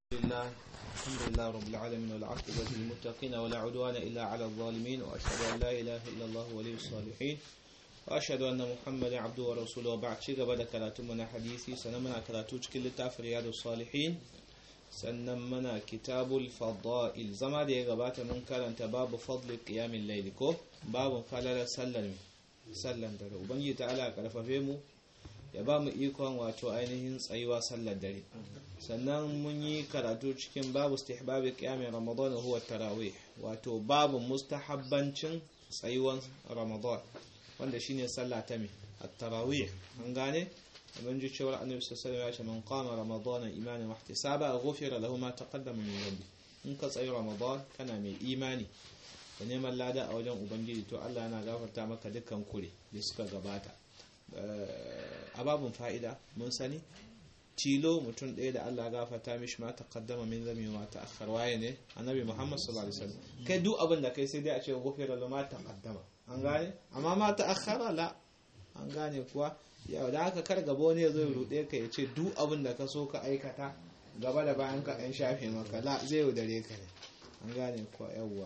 لله الحمد لله رب العالمين والعاقبة للمتقين ولا عدوان إلا على الظالمين وأشهد أن لا إله إلا الله ولي الصالحين وأشهد أن محمدا عبده ورسوله وبعد شيء قبل كراتمنا حديثي سنمنا كراتوش كل تاف رياض الصالحين سنمنا كتاب الفضائل زما da ya gabata mun karanta babu fadli qiyamil layl ko babu falala sallar sallan dare ubangiji ta'ala karfafe mu ya ba mu ikon wato ainihin tsayuwa sallar dare sannan mun yi karatu cikin babu istihbabi qiyamin ramadan huwa tarawih wato babu mustahabbancin tsayuwan ramadan wanda shine sallah ta mi at-tarawih an gane mun ji cewa annabi sallallahu alaihi wasallam ya ce man qama ramadan imanan wa ihtisaba ghufira lahu ma taqaddama min dhanbi in ka tsayi ramadan kana mai imani da neman lada a wajen ubangiji to Allah yana gafarta maka dukkan kure da suka gabata a babun fa'ida mun sani tilo mutum ɗaya da Allah gafarta mishi ma ta kaddama min zami ma ta akhar waye ne annabi Muhammad sallallahu alaihi wasallam kai duk abin da kai sai dai a ce gofira la ma ta kaddama an gane amma ma ta akhara la an gane kuwa yau da haka kar gaba wani ya zo ya rude ka ya ce duk abin da ka so ka aikata gaba da bayan ka ɗan shafe maka la zai yaudare ka ne an gane kuwa yawwa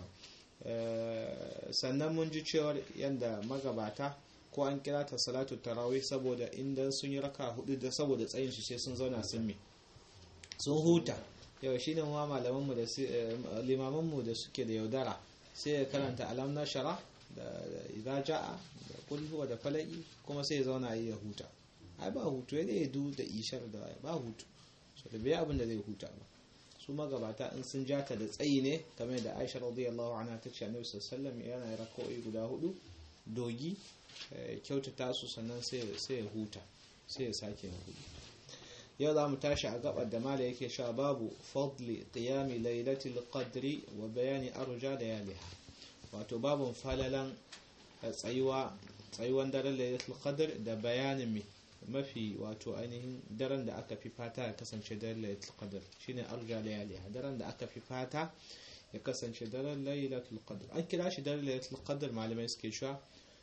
sannan mun ji cewar yadda magabata ko an kira ta salatu tarawih saboda inda sun yi raka hudu da saboda tsayin su sai sun zauna sun mi sun huta yau shine ma malaman mu da limaman mu da suke da yaudara sai ya karanta alam na shara da idza jaa da kul huwa da falaki kuma sai ya zauna yi ya huta ai ba hutu ya ya du da ishar da ba hutu so da bai abin da zai huta ba su magabata in sun jata da tsayi ne kamar da Aisha radiyallahu anha ta ce Annabi sallallahu alaihi wasallam yana raka'o'i guda hudu dogi kyautata su sannan sai ya huta sai ya sake ya hudu yau za mu tashi a gabar da mala yake sha babu fadli qiyami lailatul qadri wa bayani arja da yaliha wato babun falalan tsayuwa tsayuwan daren lailatul qadr da bayanin mi mafi wato ainihin daren da aka fi fata ya kasance daren lailatul qadr shine arja da yaliha daren da aka fi fata ya kasance daren lailatul qadr an kira shi daren lailatul qadr malamai suke sha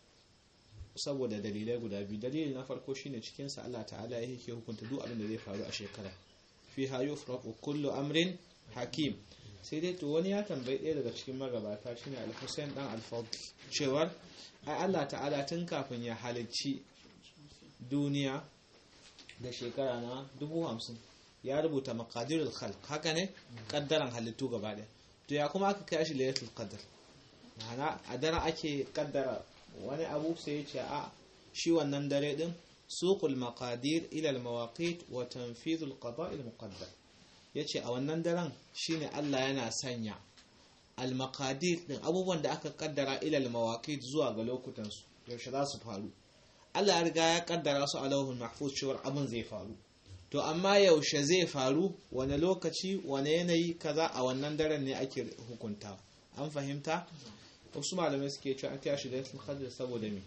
saboda dalilai guda biyu dalili na farko shine cikin sa Allah ta'ala ya yake hukunta duk abin da zai faru a shekara fi ha yufraqu kullu amrin hakim sai dai to wani ya tambayi ɗaya daga cikin magabata shine al-Husayn dan al-Fadl cewar ai Allah ta'ala tun kafin ya halicci duniya da shekara na dubu hamsin ya rubuta maqadirul khalq haka ne kaddaran halittu gaba ɗaya to ya kuma aka kai shi lailatul qadr ma'ana a daren ake kaddara wani abu sai ya ce a shi wannan dare din suqul maqadir ila al mawaqit wa tanfidh al qada' al muqaddar yace a wannan daren shine Allah yana sanya al maqadir din abubuwan da aka kaddara ila al mawaqit zuwa ga lokutan su yaushe za su faru Allah ya riga ya kaddara su a lauhul mahfuz cewa abin zai faru to amma yaushe zai faru wani lokaci wani yanayi kaza a wannan daren ne ake hukunta an fahimta wasu malamai suke cewa an kira shi da qadr saboda me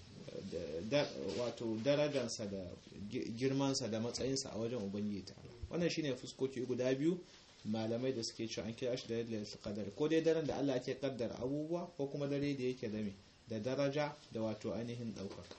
wato darajarsa da girmansa da matsayinsa a wajen ubangiji ta wannan shine fuskoki guda biyu malamai da suke cewa an kira shi da lailatul qadr ko dai daren da Allah ke kaddara abubuwa ko kuma dare da yake da me da daraja da wato ainihin daukaka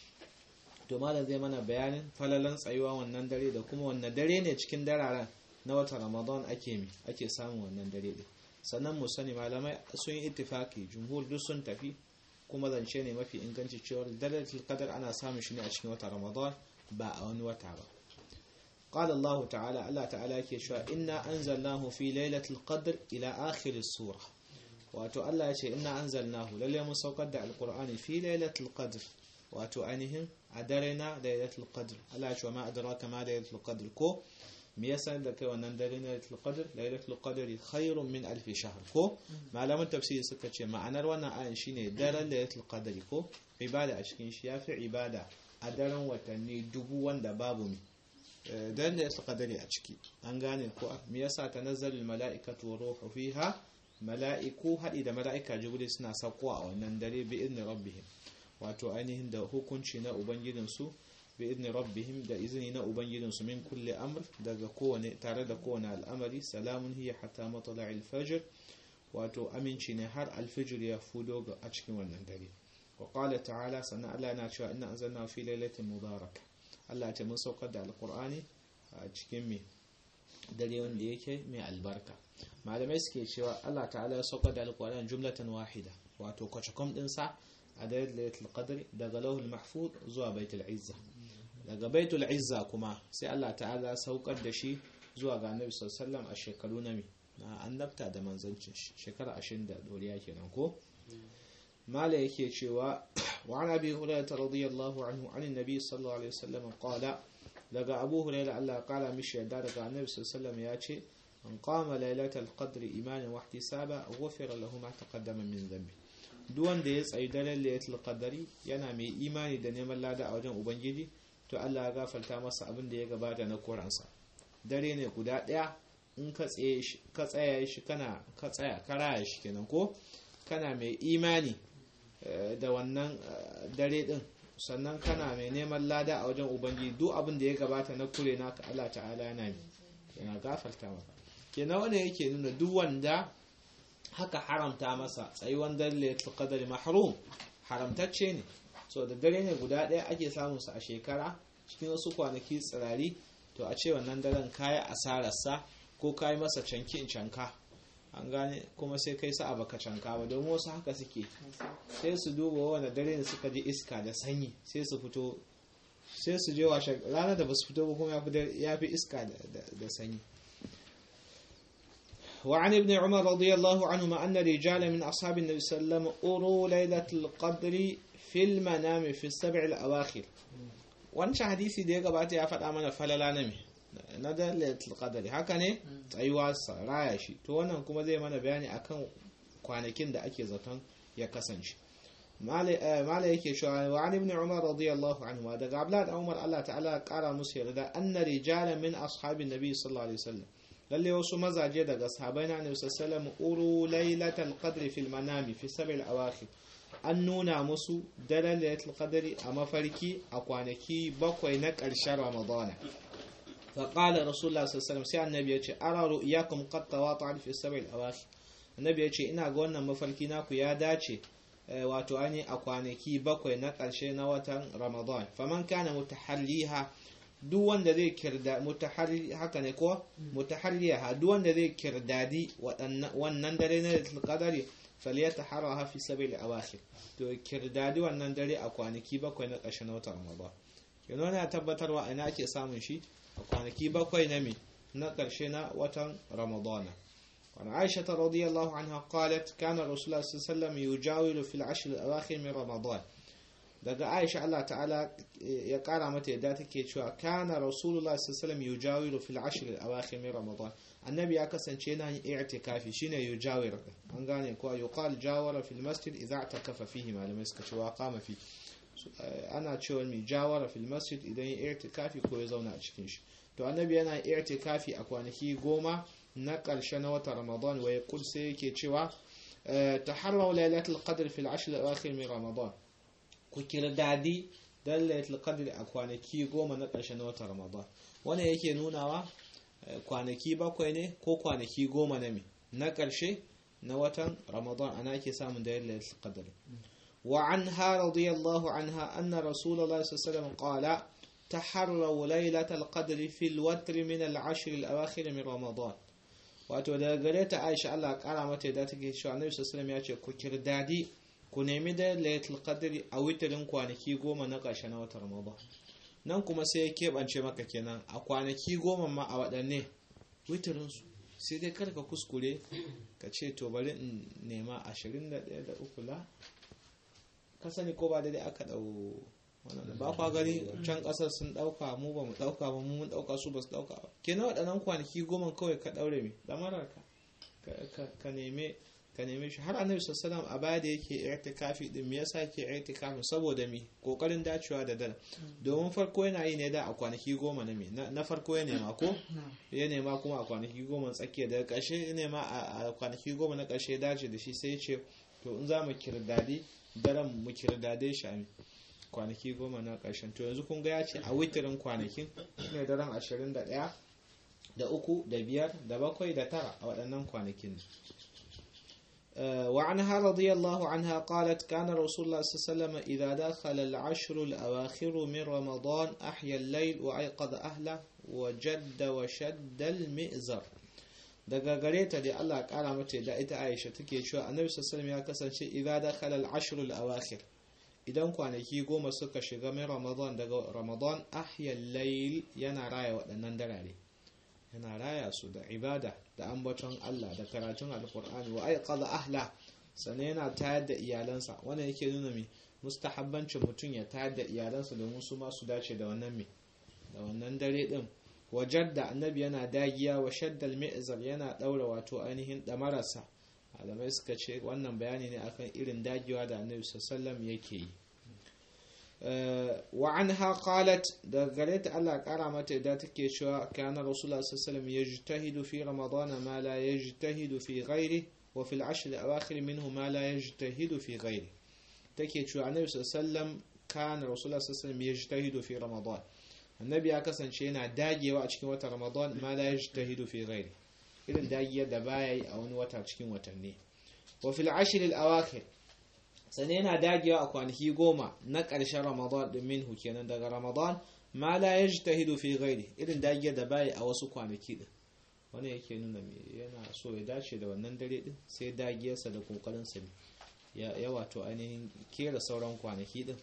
to malam zai mana bayanin falalan tsayuwa wannan dare da kuma wannan dare ne cikin dararen na watan Ramadan ake mi ake samun wannan dare din sannan mu sani malamai sun yi ittifaki jumhur duk sun tafi kuma zance ne mafi inganci cewa dalatul qadar ana samun shi ne a cikin wata ramadan ba a wani wata ba قال الله تعالى الله تعالى yake cewa inna anzalnahu fi lailatul qadr ila akhir as-sura wato Allah yace inna anzalnahu lalle mun saukar da alqur'ani fi lailatul qadr wato ainihin a dare na lailatul qadr Allah ya ce ma adraka ma lailatul qadr ko me yasa da kai wannan dare na lailatul qadr lailatul qadri khairun min alf shahr ko malaman tafsiri suka ce ma'anar wannan ayan shine daren lailatul qadri ko ibada a cikin shi yafi ibada a daren watanni dubu wanda babu mi daren lailatul qadri a ciki an gane ko me yasa tanazzalul mala'ikatu wa ruhu fiha mala'iku haɗi da mala'ika jibril suna sauko a wannan dare bi idni rabbihim wato ainihin da hukunci na ubangijinsu بإذن ربهم da izini na ubangijinsu min kulle amr daga kowane tare da kowane al'amari salamun hiya hatta matla'il fajr wato aminci ne har alfijir ya fudo ga a cikin wannan dare wa qala ta'ala sannan Allah yana cewa inna anzalna fi lailatin mubaraka Allah ta mun saukar da alqur'ani a cikin me dare wanda yake mai albarka malamai suke cewa Allah ta'ala ya sauka da alƙur'an jumlatan wahida wato kwacakom ɗinsa a dare lailatul qadr daga lauhul mahfuz zuwa baitul izza daga baitul izza kuma sai Allah ta'ala saukar da shi zuwa ga annabi sallallahu a shekaru na na annabta da manzancin shekara 20 da doriya kenan ko mala yake cewa wa an abi hurairah radiyallahu anhu an annabi sallallahu alaihi wasallam qala daga abu hurairah Allah kala mishi yadda daga annabi sallallahu ya ce an qama lailatul qadr imanan wa ihtisaba ghufira lahu ma taqaddama min dhanbi duk wanda ya tsayi daren lailatul qadari yana mai imani da neman lada a wajen ubangiji to Allah ya gafarta masa abin da ya gabata na koransa dare ne guda ɗaya in ka tsaya shi kana ka tsaya ka raya shi kenan ko kana mai imani da wannan dare din sannan kana mai neman lada a wajen ubangiji duk abin da ya gabata na kure naka Allah ta'ala yana yana gafarta maka kenan wanda yake nuna duk wanda haka haramta masa tsayuwan dare qadari mahrum haramtacce ne so da dare ne guda ɗaya ake samun sa a shekara cikin wasu kwanaki tsirari to a ce wannan daren kayi asararsa ko kayi masa canki in canka an gane kuma sai kai sa baka canka ba domin wasu haka suke sai su duba wani dare ne suka ji iska da sanyi sai su fito sai su je washe ranar da ba su fito ba kuma ya fi iska da sanyi وعن ابن عمر رضي الله عنهما أن رجالا من أصحاب النبي صلى الله عليه وسلم أروا ليلة القدر في المنام في السبع الأواخر wancan hadisi da ya gabata ya faɗa mana falala na me na dalatul qadari haka ne tsayuwa raya shi to wannan kuma zai mana bayani akan kwanakin da ake zaton ya kasance mala yake cewa wa an ibn umar radiyallahu anhu daga abdullah da umar Allah ta'ala kara musu yarda anna rijalan min ashabin nabi sallallahu alaihi wasallam lalle wasu mazaje daga sahabai na annabi sallallahu alaihi wasallam uru lailatul qadri fil manami fi sab'il awakhir an nuna musu daren lailatul qadri a mafarki a kwanaki bakwai na ƙarshen ramadana fa qala rasulullah sallallahu alaihi wasallam sai annabi ya ce ara ru'yakum qad tawata'at fi sab'il awakhir annabi ya ce ina ga wannan mafarki naku ya dace wato ani a kwanaki bakwai na ƙarshe na watan ramadan faman kana mutahalliha duk wanda zai kirda mutaharri haka ne ko mutaharriha duk wanda zai kirdadi wannan dare na lailatul qadri falyataharraha fi sabil awakhir to kirdadi wannan dare a kwanaki bakwai na ƙarshen watan Ramadan yana yana tabbatarwa ina ake samun shi a kwanaki bakwai na me na ƙarshe na watan Ramadan وعن عائشة رضي الله عنها قالت كان رسول الله صلى الله عليه وسلم يجاول في العشر الأواخر من رمضان daga Aisha Allah ta'ala ya kara mata yadda take cewa kana Rasulullah sallallahu alaihi wasallam yujawiru fil ashr al-awakhir min Ramadan annabi ya kasance yana yin i'tikafi shine yujawir an gane ko yuqal jawara fil masjid idza i'takafa fihi malamai suka ce wa qama fi ana cewa mi jawara fil masjid idan ya i'tikafi ko ya zauna a cikin shi to annabi yana i'tikafi a kwanaki goma na ƙarshe na watan Ramadan wa yaqul sai yake cewa taharraw lailatul qadr fil ashr al-awakhir min Ramadan ku kirdadi don lailatul qadr a kwanaki goma na ƙarshe na watan ramadan wannan yake nunawa kwanaki bakwai ne ko kwanaki goma na me na ƙarshe na watan ramadan ana ake samun da lailatul qadr wa anha radiyallahu anha anna rasulullahi sallallahu alaihi wasallam qala taharraw lailatul qadr fil watr min al-ashr al-awakhir min ramadan wato daga gare ta Aisha Allah kara mata da take cewa Annabi sallallahu alaihi wasallam ya ce ku kirdadi ku nemi da lailatul qadri a witirin kwanaki goma na ƙarshe na watan Ramadan nan kuma sai ya keɓance maka kenan a kwanaki goma ma a waɗanne witirin su sai dai karka kuskure ka ce to bari in nema 21 da uku la ka sani ko ba daidai aka ɗau wannan ba kwa gani can ƙasar sun ɗauka mu ba mu ɗauka ba mu mun ɗauka su ba su ɗauka ba kenan waɗannan kwanaki goma kawai ka ɗaure mi lamarar ka ka neme ka neme shi har annabi sallallahu a baya da yake i'tikafi din me yasa yake i'tikafi saboda mi kokarin dacewa da dal domin farko yana yi ne da a kwanaki goma na me na farko ya nema ko ya nema kuma a kwanaki goma tsakiya daga ƙarshe ya nema a kwanaki goma na ƙarshe ya dace da shi sai ya ce to in za mu kirdadi daren mu kirdade shi a kwanaki goma na ƙarshen to yanzu kun ga ya ce a witirin kwanakin shine daren ashirin da ɗaya da uku da biyar da bakwai da tara a waɗannan kwanakin وعنها رضي الله عنها قالت كان رسول الله صلى الله عليه وسلم إذا دخل العشر الأواخر من رمضان أحيا الليل وأيقظ أهله وجد وشد المئزر daga gare ta da Allah kara mata da ita Aisha take cewa Annabi sallallahu ya kasance idza dakhala al-ashr al-awakhir idan kwanaki goma suka shiga mai Ramadan daga Ramadan ahya al-layl yana raya waɗannan darare yana raya su da ibada da ambaton Allah da karatun alkur'ani wa aiqadha ahla sannan yana tayar da iyalansa wannan yake nuna mai mustahabbancin mutum ya tayar da iyalansa domin su ma su dace da wannan mai da wannan dare din wajar da annabi yana dagiya wa shaddal mi'zar yana daura wato ainihin damararsa malamai suka ce wannan bayani ne akan irin dagewa da annabi sallallahu yake yi wa anha qalat da gare ta Allah kara mata idan take cewa kana rasulullah sallallahu alaihi yajtahidu fi ramadan ma la yajtahidu fi ghairi wa fil ashr al-awakhir minhu ma la yajtahidu fi ghairi take cewa annabi sallallahu kana rasulullah sallallahu alaihi yajtahidu fi ramadan annabi ya kasance yana dagewa a cikin watan ramadan ma la yajtahidu fi ghairi irin dagiyar da baya yi a wani wata cikin watanni wa fil ashr al-awakhir sane yana dagewa a kwanaki goma na ƙarshen ramadan din minhu kenan daga ramadan ma la yajtahidu fi ghairi irin dagiyar da baya a wasu kwanaki din wani yake nuna me yana so ya dace da wannan dare din sai dagiyarsa da kokarin sa ya wato ainihin kera sauran kwanaki din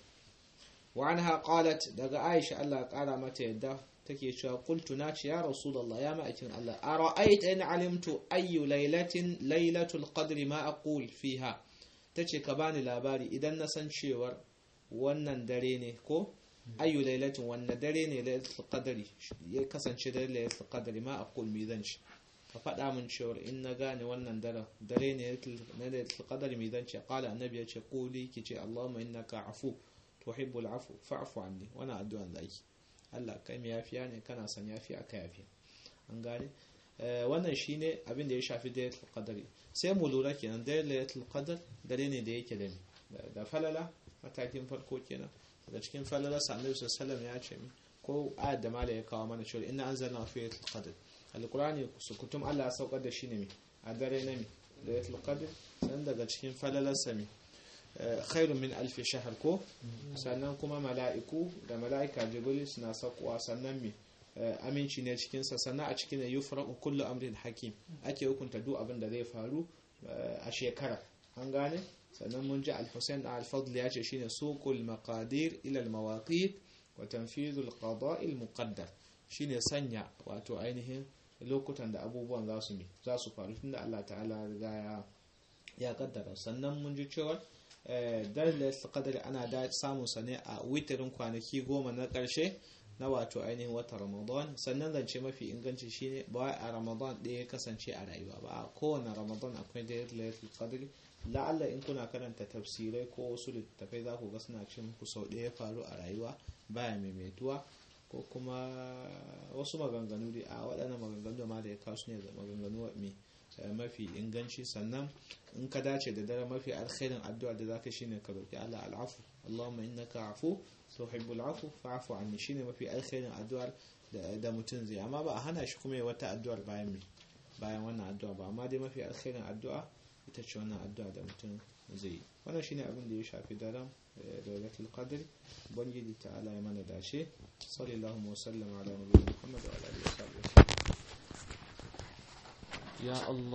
وعنها قالت daga Aisha Allah kara mata yadda take cewa qultu nace ya rasulullah ya ma'akin Allah ara'aita in alimtu ayyu laylatin laylatul qadri ma aqul fiha tace ka bani labari idan na san cewar wannan dare ne ko ayyu laylatin wannan dare ne laylatul qadri ya kasance da laylatul qadri ma aqul mi zan ci ka faɗa min cewar in na gane wannan dare dare ne na laylatul qadri mi zan ci qala annabi ya ce quli kice allahumma innaka afu tuhibbu al'afu fa'fu anni wannan addu'an da ake Allah kai mai yafiya ne kana son yafiya ka yafi an gane wannan shine abin da ya shafi dailatul qadari sai mu lura kenan dailatul qadar dare ne da yake da da falala matakin farko kenan daga cikin falala sallallahu alaihi wasallam ya ce ko ayat da mala ya kawo mana cewa inna anzalna fi lailatul qadr alqur'ani sukutum Allah ya saukar da shi ne mi a dare na mi lailatul qadr san daga cikin falalar sami khairun min alfi shahar ko sannan kuma mala'iku da mala'ika jibril suna sakuwa sannan mi aminci ne cikinsa sannan a cikin yufraqu kullu amrin hakim ake hukunta duk abin da zai faru a shekara an gane sannan mun ji al-Husayn al-Fadl ya ce shine suqul maqadir ila al-mawaqit wa tanfidhu al-qada' al-muqaddar shine sanya wato ainihin lokutan da abubuwan za su mi za su faru tunda Allah ta'ala ya ya kaddara sannan mun ji cewa dalilin qadari ana da samun sa ne a witirin kwanaki goma na ƙarshe na wato ainihin watan ramadan sannan zance mafi inganci shine ba a ramadan ɗaya ya kasance a rayuwa ba a kowane ramadan akwai dalilin qadari la'alla in kuna karanta tafsirai ko wasu littattafai za ku ga suna ce muku sau ɗaya faru a rayuwa baya maimaituwa ko kuma wasu maganganu dai a waɗannan maganganu da ma da ya kawo su ne maganganu mai mafi inganci sannan in ka dace da dare mafi alkhairin addu'a da zaka shine ka roki Allah al'afu Allahumma innaka afu tuhibbul afu fa'fu anni shine mafi alkhairin addu'ar da mutum zai amma ba a hana shi kuma wata addu'ar bayan me bayan wannan addu'a ba amma dai mafi alkhairin addu'a ita ce wannan addu'a da mutum zai yi wannan shine abin da ya shafi daren lailatul qadr ubangiji ta'ala ya mana dace sallallahu wa sallam ala nabiyina muhammad wa ala alihi wa sahbihi ya Allah